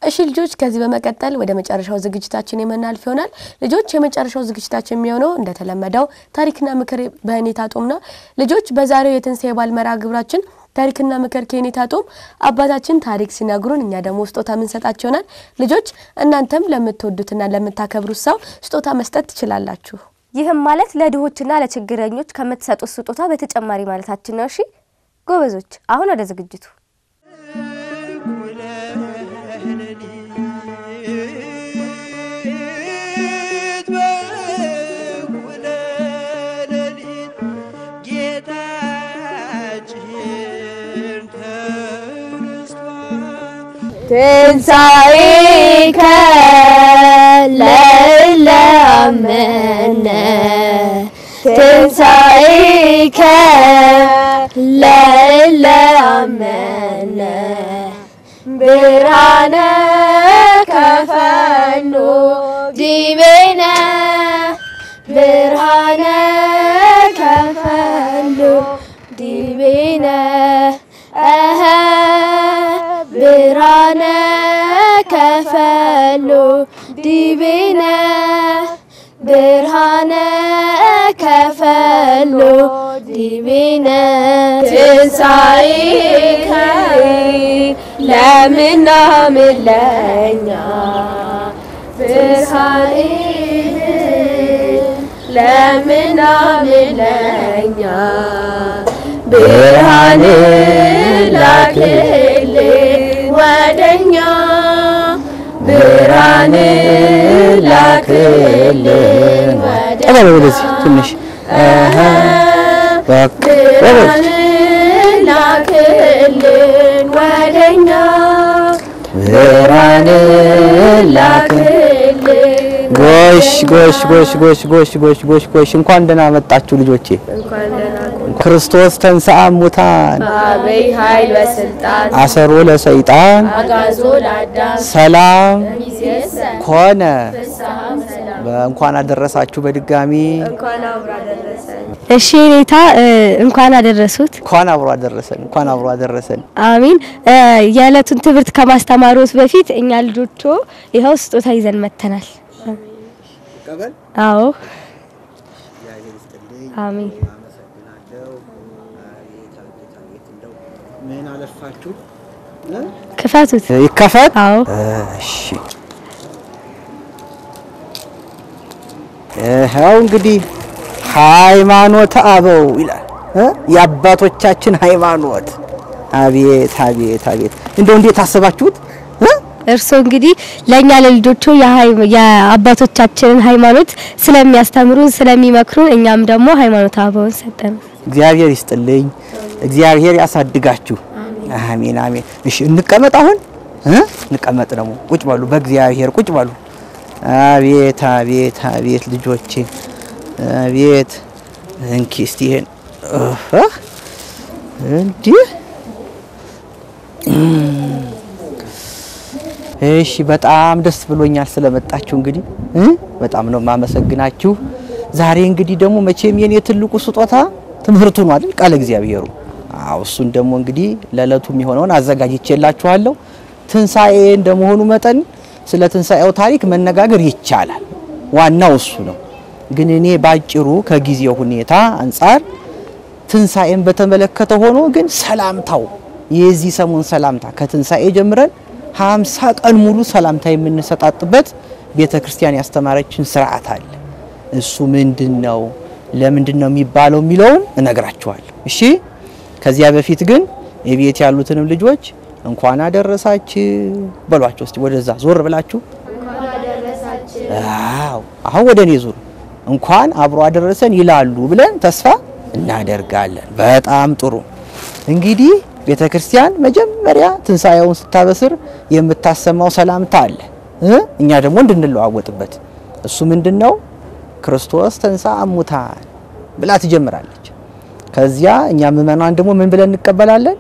እሺ ልጆች ከዚህ በመቀጠል ወደ መጨረሻው ዝግጅታችን የምናልፍ ይሆናል። ልጆች የመጨረሻው ዝግጅታችን የሚሆነው እንደተለመደው ታሪክና ምክር በኔታ ጦም ነው። ልጆች በዛሬው የትንሣኤ በዓል መርሃ ግብራችን ታሪክና ምክር ከኔታ ጦም አባታችን ታሪክ ሲነግሩን እኛ ደግሞ ስጦታ የምንሰጣቸው ይሆናል። ልጆች እናንተም ለምትወዱትና ለምታከብሩት ሰው ስጦታ መስጠት ትችላላችሁ። ይህም ማለት ለድሆችና ለችግረኞች ከምትሰጡት ስጦታ በተጨማሪ ማለታችን ነው። እሺ ጎበዞች፣ አሁን ወደ ዝግጅቱ ትንሣኤከ ለእለ አመነ ትንሣኤከ ለእለ አመነ ብርሃነ ከፈኑ ዲቤነ ብርሃነ ከፈኑ ዲቤነ እኸ ብርሃነ ከፈሉ ዲቤነ ብርሃነ ከፈሉ ዲቤነ ትንሣኤከ ለምናምን ለኛ ትንሣኤህ ለምናምን ለኛ ብርሃን ላክልን ወደኛ ብርሃን ላክልን ጠጋ በል ወደዚህ ትንሽ አሃ በቃ ብርሃን ላክልን ወደኛ ብርሃን ላክልን ጎሽ ጎሽ ጎሽ ጎሽ ጎሽ ጎሽ ጎሽ ጎሽ እንኳን ደህና መጣችሁ ልጆቼ። ክርስቶስ ተንሥአ እሙታን አበይ ኃይል በስልጣን አሰሮ ለሰይጣን አጋዞ ለአዳም ሰላም ሚዜሰ ኮነ። ፍስሐም ሰላም እንኳን አደረሳችሁ በድጋሚ እንኳን አብራ ደረሰን። እሺ ኔታ እንኳን አደረሱት። እንኳን አብሮ አደረሰን እንኳን አብሮ አደረሰን። አሚን። የዕለቱን ትምህርት ከማስተማሮት በፊት እኛ ልጆቹ ይኸው ስጦታ ይዘን መጥተናል። አዎ አሚን። ምን አለፋችሁ ክፈቱት። ይከፈት። አዎ እሺ ይኸው እንግዲህ ሃይማኖተ አበው ይላል እ የአባቶቻችን ሃይማኖት። አቤት አቤት አቤት! እንደው እንዴት አስባችሁት እ እርስዎ እንግዲህ ለእኛ ለልጆቹ የሃይ- የአባቶቻችንን ሃይማኖት ስለሚያስተምሩን ስለሚመክሩን፣ እኛም ደግሞ ሃይማኖት አበውን ሰጠን። እግዚአብሔር ይስጥልኝ፣ እግዚአብሔር ያሳድጋችሁ። አሜን አሜን። እሺ እንቀመጥ፣ አሁን እ እንቀመጥ ደግሞ ቁጭ በሉ፣ በእግዚአብሔር ቁጭ በሉ። አቤት አቤት አቤት ልጆቼ፣ አቤት እንኪ እስቲ ይሄን እህ እንዲህ እሺ በጣም ደስ ብሎኛል ስለመጣችሁ። እንግዲህ እ በጣም ነው የማመሰግናችሁ። ዛሬ እንግዲህ ደግሞ መቼም የኔ ትልቁ ስጦታ ትምህርቱ ነው አይደል? ቃለ እግዚአብሔሩ። አዎ እሱን ደግሞ እንግዲህ ለዕለቱ የሚሆነውን አዘጋጅቼላችኋለሁ። ትንሣኤ እንደመሆኑ መጠን ስለ ትንሣኤው ታሪክ መነጋገር ይቻላል። ዋናው እሱ ነው። ግን እኔ ባጭሩ ከጊዜው ሁኔታ አንጻር ትንሣኤን በተመለከተ ሆኖ ግን ሰላምታው የዚህ ሰሞን ሰላምታ ከትንሣኤ ጀምረን ሀምሳ ቀን ሙሉ ሰላምታ የምንሰጣጥበት ቤተ ክርስቲያን ያስተማረችን ስርዓት አለ። እሱ ምንድን ነው? ለምንድን ነው የሚባለው የሚለውን እነግራችኋለሁ። እሺ። ከዚያ በፊት ግን የቤት ያሉትንም ልጆች እንኳን አደረሳችሁ በሏቸው። እስቲ ወደዛ ዞር ብላችሁ አዎ፣ አሁን ወደ እኔ ዙሩ። እንኳን አብሮ አደረሰን ይላሉ ብለን ተስፋ እናደርጋለን። በጣም ጥሩ። እንግዲህ ቤተ ክርስቲያን መጀመሪያ ትንሣኤውን ስታበስር የምታሰማው ሰላምታ አለ እ እኛ ደግሞ እንድንለዋወጥበት እሱ ምንድን ነው? ክርስቶስ ተንሥአ እሙታን ብላ ትጀምራለች። ከዚያ እኛ ምእመናን ደግሞ ምን ብለን እንቀበላለን?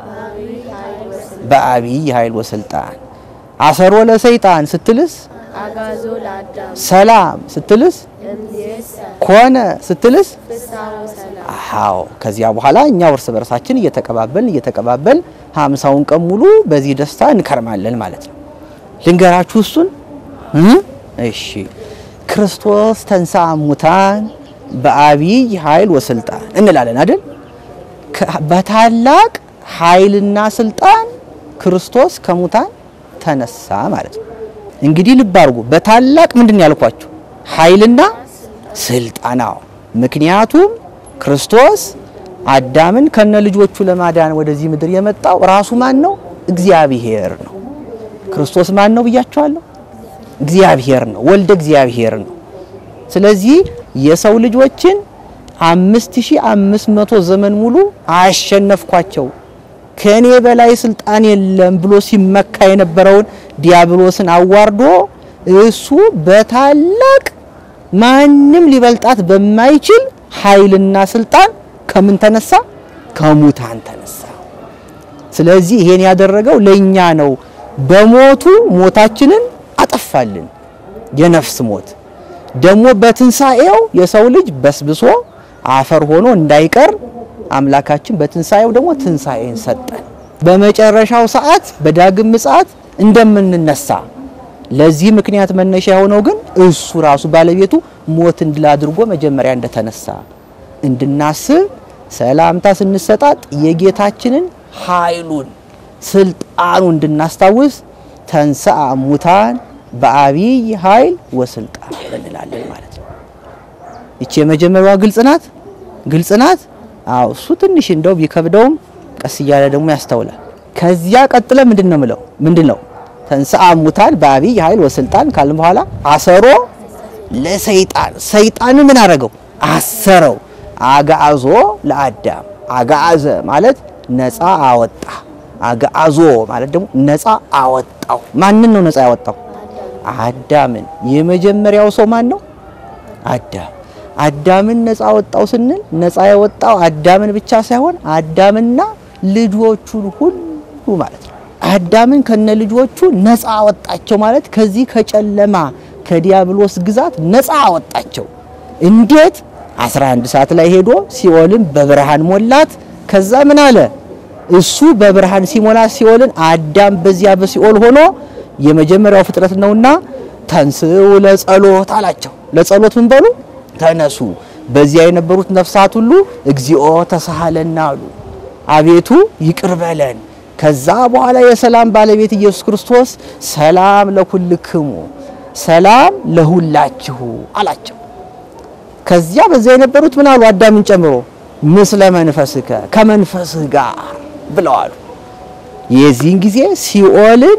በአብይ ኃይል ወስልጣን አሰሮ ለሰይጣን ስትልስ አጋዞ ለአዳም ሰላም ስትልስ እምይእሰ ኮነ ስትልስ ፍስሐ ወሰላም አዎ ከዚያ በኋላ እኛ እርስ በርሳችን እየተቀባበልን እየተቀባበልን ሀምሳውን ቀን ሙሉ በዚህ ደስታ እንከርማለን ማለት ነው። ልንገራችሁ እሱን እ እሺ ክርስቶስ ተንሥአ እሙታን በአቢይ ኃይል ወስልጣን እንላለን አይደል? ከ- በታላቅ ኃይልና ስልጣን ክርስቶስ ከሙታን ተነሳ ማለት ነው። እንግዲህ ልብ አድርጉ። በታላቅ ምንድን ነው ያልኳችሁ? ኃይልና ስልጣናው። ምክንያቱም ክርስቶስ አዳምን ከነ ልጆቹ ለማዳን ወደዚህ ምድር የመጣው ራሱ ማን ነው? እግዚአብሔር ነው። ክርስቶስ ማን ነው ብያቸዋለሁ? እግዚአብሔር ነው። ወልደ እግዚአብሔር ነው። ስለዚህ የሰው ልጆችን አምስት ሺህ አምስት መቶ ዘመን ሙሉ አሸነፍኳቸው ከኔ በላይ ስልጣን የለም ብሎ ሲመካ የነበረውን ዲያብሎስን አዋርዶ እሱ በታላቅ ማንም ሊበልጣት በማይችል ኃይልና ስልጣን ከምን ተነሳ? ከሙታን ተነሳ። ስለዚህ ይሄን ያደረገው ለኛ ነው። በሞቱ ሞታችንን አጠፋልን፣ የነፍስ ሞት ደግሞ በትንሣኤው የሰው ልጅ በስብሶ አፈር ሆኖ እንዳይቀር አምላካችን በትንሣኤው ደግሞ ትንሣኤን ሰጠን። በመጨረሻው ሰዓት በዳግም ምጽአት እንደምንነሳ ለዚህ ምክንያት መነሻ የሆነው ግን እሱ ራሱ ባለቤቱ ሞትን ድል አድርጎ መጀመሪያ እንደተነሳ እንድናስብ ሰላምታ ስንሰጣጥ የጌታችንን ኃይሉን ስልጣኑ እንድናስታውስ ተንሥአ እሙታን በአቢይ ኃይል ወስልጣን እንላለን ማለት ነው። ይቺ የመጀመሪያዋ ግልጽ ናት፣ ግልጽ ናት። አዎ እሱ ትንሽ እንደው ቢከብደውም ቀስ እያለ ደግሞ ያስተውላል። ከዚያ ቀጥለ ምንድን ነው ምለው ምንድን ነው ተንሥአ እሙታን በአቢይ ኃይል ወስልጣን ካልን በኋላ አሰሮ ለሰይጣን ሰይጣን ምን አረገው? አሰረው። አጋዞ ለአዳም አጋዘ ማለት ነፃ አወጣ። አጋዞ ማለት ደግሞ ነፃ አወጣው። ማንን ነው ነፃ ያወጣው? አዳምን። የመጀመሪያው ሰው ማን ነው? አዳም። አዳምን ነፃ አወጣው ስንል ነፃ ያወጣው አዳምን ብቻ ሳይሆን አዳምና ልጆቹን ሁሉ ማለት ነው። አዳምን ከነ ልጆቹ ነፃ አወጣቸው ማለት ከዚህ ከጨለማ ከዲያብሎስ ግዛት ነፃ አወጣቸው። እንዴት? 11 ሰዓት ላይ ሄዶ ሲኦልን በብርሃን ሞላት። ከዛ ምን አለ? እሱ በብርሃን ሲሞላ ሲኦልን አዳም በዚያ በሲኦል ሆኖ የመጀመሪያው ፍጥረት ነውና ተንስኡ ለጸሎት አላቸው። ለጸሎት ምን በሉ ተነሱ። በዚያ የነበሩት ነፍሳት ሁሉ እግዚኦ ተሳሃለና አሉ። አቤቱ ይቅር በለን። ከዛ በኋላ የሰላም ባለቤት ኢየሱስ ክርስቶስ ሰላም ለኩልክሙ ሰላም ለሁላችሁ አላቸው። ከዚያ በዚያ የነበሩት ምን አሉ? አዳምን ጨምሮ ምስለ መንፈስከ ከመንፈስህ ጋር ብለዋሉ። የዚህን ጊዜ ሲኦልን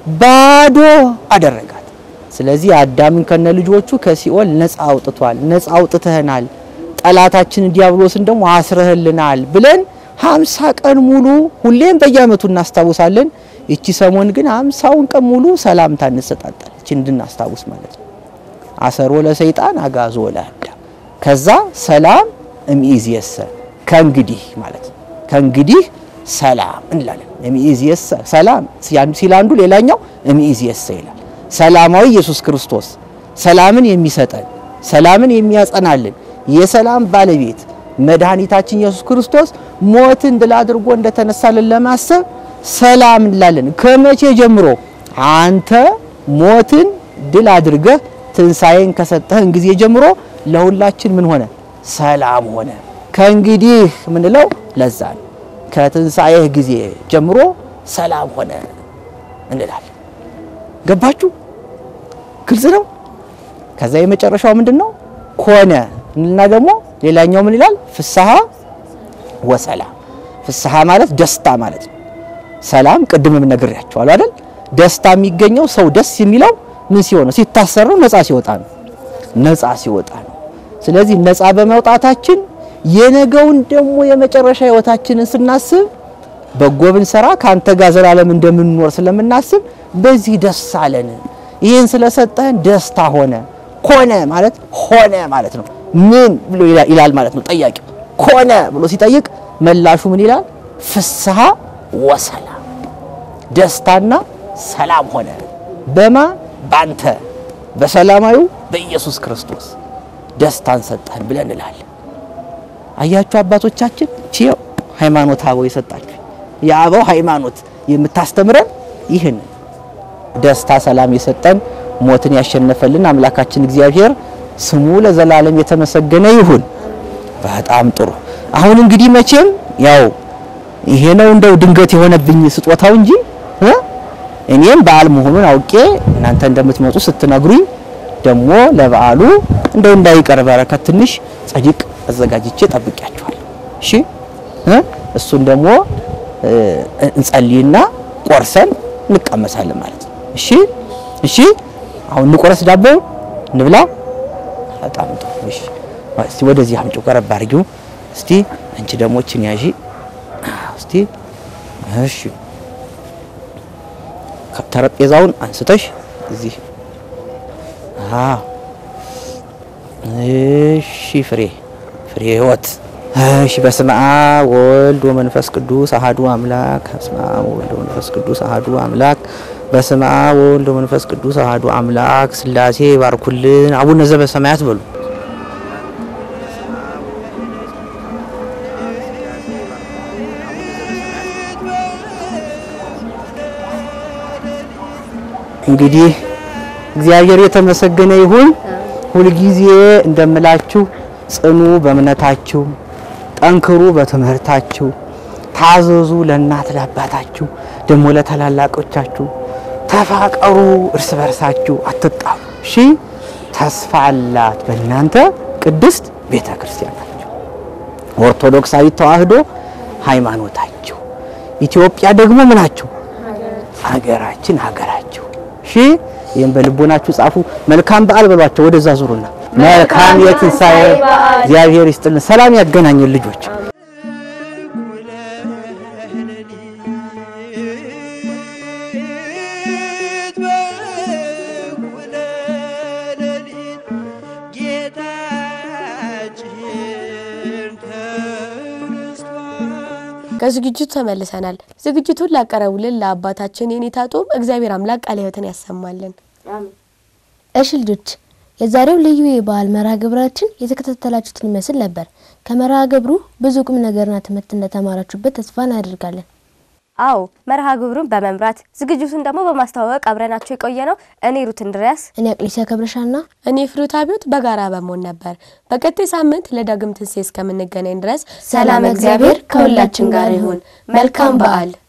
ባዶ አደረጋት። ስለዚህ አዳምን ከነ ልጆቹ ከሲኦል ነፃ አውጥቷል። ነፃ አውጥተህናል፣ ጠላታችን ዲያብሎስን ደግሞ አስረህልናል ብለን ሀምሳ ቀን ሙሉ ሁሌም በየዓመቱ እናስታውሳለን። እቺ ሰሞን ግን ሀምሳውን ቀን ሙሉ ሰላምታ እንሰጣጣለን። እቺ እንድናስታውስ ማለት ነው። አሰሮ ለሰይጣን አጋዞ ለአዳም ከዛ ሰላም እምይእዜሰ ከእንግዲህ ማለት ነው። ከእንግዲህ ሰላም እንላለን። እምይእዜሰ ሰላም ሲል አንዱ ሌላኛው እምይእዜሰ ይላል። ሰላማዊ ኢየሱስ ክርስቶስ ሰላምን የሚሰጠን ሰላምን የሚያጸናልን የሰላም ባለቤት መድኃኒታችን ኢየሱስ ክርስቶስ ሞትን ድል አድርጎ እንደተነሳልን ለማሰብ ሰላም እንላለን። ከመቼ ጀምሮ? አንተ ሞትን ድል አድርገህ ትንሣኤን ከሰጠህን ጊዜ ጀምሮ ለሁላችን ምን ሆነ? ሰላም ሆነ። ከእንግዲህ ምንለው ለዛ ነው። ከትንሣኤህ ጊዜ ጀምሮ ሰላም ሆነ እንላለን። ገባችሁ? ግልጽ ነው። ከዛ የመጨረሻው ምንድን ነው? ኮነ እና ደግሞ ሌላኛው ምን ይላል? ፍስሐ ወሰላም። ፍስሐ ማለት ደስታ ማለት ነው። ሰላም ቅድምም ነግሬያቸዋለሁ አይደል? ደስታ የሚገኘው ሰው ደስ የሚለው ምን ሲሆን ነው? ሲታሰር ነው። ነፃ ሲወጣ ነው። ነፃ ሲወጣ ነው። ስለዚህ ነፃ በመውጣታችን የነገውን ደግሞ የመጨረሻ ህይወታችንን ስናስብ በጎ ብንሰራ ከአንተ ጋር ዘላለም እንደምንኖር ስለምናስብ በዚህ ደስ አለን። ይህን ስለሰጠህን ደስታ ሆነ። ኮነ ማለት ሆነ ማለት ነው። ምን ብሎ ይላል ማለት ነው ጠያቂው። ኮነ ብሎ ሲጠይቅ መላሹ ምን ይላል? ፍስሐ ወሰላም፣ ደስታና ሰላም ሆነ። በማ ባንተ በሰላማዊው በኢየሱስ ክርስቶስ ደስታን ሰጠህን ብለን እንላለን። አያችሁ አባቶቻችን ቺው ሃይማኖት አበው የሰጣችሁ የአበው ሃይማኖት የምታስተምረን ይህን ደስታ፣ ሰላም የሰጠን ሞትን ያሸነፈልን አምላካችን እግዚአብሔር ስሙ ለዘላለም የተመሰገነ ይሁን። በጣም ጥሩ። አሁን እንግዲህ መቼም ያው ይሄ ነው እንደው ድንገት የሆነብኝ ስጦታው እንጂ እ እኔም በዓል መሆኑን አውቄ እናንተ እንደምትመጡ ስትነግሩኝ ደግሞ ለበዓሉ እንደው እንዳይቀር በረከት ትንሽ ጸዲቅ አዘጋጅቼ ጠብቂያችኋለሁ። እሺ እ እሱን ደግሞ እ እንጸልይና ቆርሰን እንቀመሳለን ማለት ነው። እሺ እሺ። አሁን እንቆረስ፣ ዳቦ እንብላ። በጣም ጥሩ። እሺ እስቲ ወደዚህ አምጪው፣ ቀረብ አድርጊው እስቲ። አንቺ ደግሞ እችን ያዢ እስቲ። እሺ ጠረጴዛውን አንስተሽ እዚህ አዎ። እሺ ፍሬ ፍሬ ህይወት እሺ። በስመ አብ ወልድ ወመንፈስ ቅዱስ አሐዱ አምላክ። በስመ አብ ወልድ ወመንፈስ ቅዱስ አሐዱ አምላክ። በስመ አብ ወልድ ወመንፈስ ቅዱስ አሐዱ አምላክ። ሥላሴ ይባርኩልን። አቡነ ዘበሰማያት በሉ። እንግዲህ እግዚአብሔር የተመሰገነ ይሁን። ሁልጊዜ እንደምላችሁ ጽኑ በእምነታችሁ፣ ጠንክሩ በትምህርታችሁ፣ ታዘዙ ለእናት ለአባታችሁ፣ ደግሞ ለታላላቆቻችሁ፣ ተፋቀሩ እርስ በርሳችሁ፣ አትጣሉ። እሺ ተስፋ አላት በእናንተ ቅድስት ቤተ ክርስቲያን ናቸው። ኦርቶዶክሳዊ ተዋህዶ ሃይማኖታችሁ፣ ኢትዮጵያ ደግሞ ምናችሁ ሀገራችን ሀገራችሁ እሺ ይህም በልቦናችሁ ጻፉ። መልካም በዓል በሏቸው። ወደዛ ዙሩና መልካም የትንሣኤ እግዚአብሔር ይስጥልን፣ ሰላም ያገናኘን ልጆች። ከዝግጅቱ ተመልሰናል። ዝግጅቱን ላቀረቡልን ለአባታችን የኔታ ጦም እግዚአብሔር አምላክ ቃለ ሕይወትን ያሰማልን። እሺ ልጆች የዛሬው ልዩ የበዓል መርሃ ግብራችን የተከታተላችሁትን ይመስል ነበር። ከመርሃ ግብሩ ብዙ ቁም ነገርና ትምህርት እንደተማራችሁበት ተስፋ እናደርጋለን። አዎ መርሃ ግብሩን በመምራት ዝግጅቱን ደግሞ በማስተዋወቅ አብረናቸው የቆየ ነው እኔ ሩት እንድሪያስ እኔ አቅሊሲያ ከብረሻና እኔ ፍሩት አብዮት በጋራ በመሆን ነበር። በቀጣይ ሳምንት ለዳግም ትንሣኤ እስከምንገናኝ ድረስ ሰላም እግዚአብሔር ከሁላችን ጋር ይሁን። መልካም በዓል